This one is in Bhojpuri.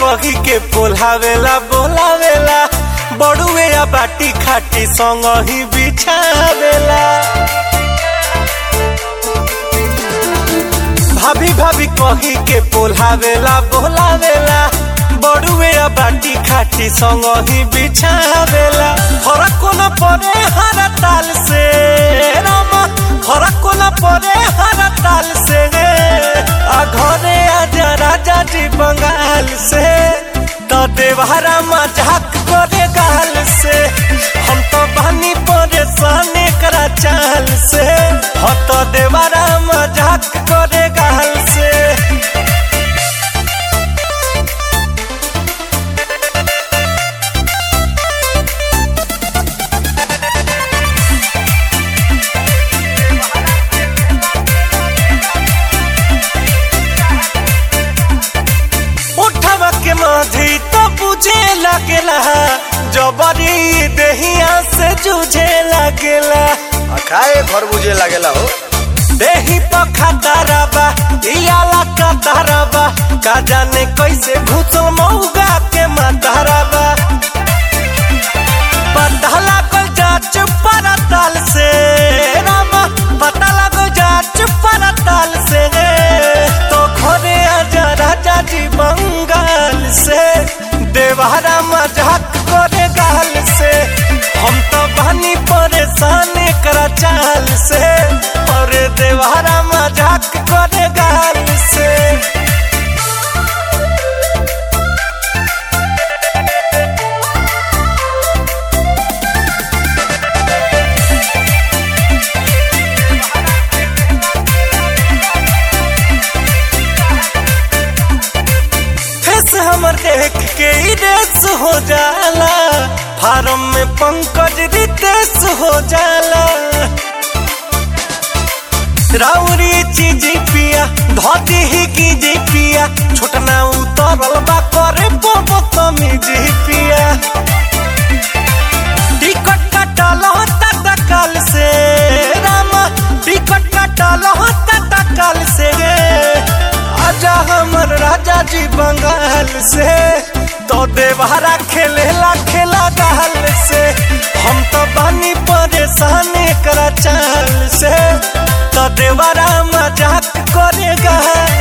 कही के पोलावेला बोलावेला बड़ुए या बाटी खाटी संग ही बिछावेला भाभी भाभी कही के पोलावेला बोलावेला बड़ुए या बाटी खाटी संग ही बिछावेला फरक न पड़े हर ताल से रामा फरक न पड़े हर ताल से आ घरे आजा राजा जी बंगाल से तो देवहरा मजाक करे गाल से हम तो बनी परेशान करा चाल से हो तो देवहरा मजाक करे गाल से उठवा के माधी तो बुझे लगेला जबरी देहिया से जूझे लगेला आ खाए घर बुझे लागेला हो देही पखा ताराबा इयाला का ताराबा का जाने कैसे घुसल मऊगा के माताराबा पता लागल जाच परताल से रामा पता लागल जाच परताल से तो घरे आजा राजा जी बंगाल से देवहरा मजाक करे गाल से हम तो बनी परेशान करा चाल से और देवहरा मजाक करे गाल से फेस हमर देख के ही रेस हो जाला फार्म में पंकज रितेश हो जाला राउरी चीज पिया धोती ही की जी पिया छोटना उतरल बा करे बोबो तमीज पिया टिकट कटल होता तकल से रामा टिकट कटल होता तकल से आजा हमर राजा जी बंगाल से तो देवहरा खेलेला खेला गाल से हम तो बनी परेशान करा चाल से तो देवरा मजाक करेगा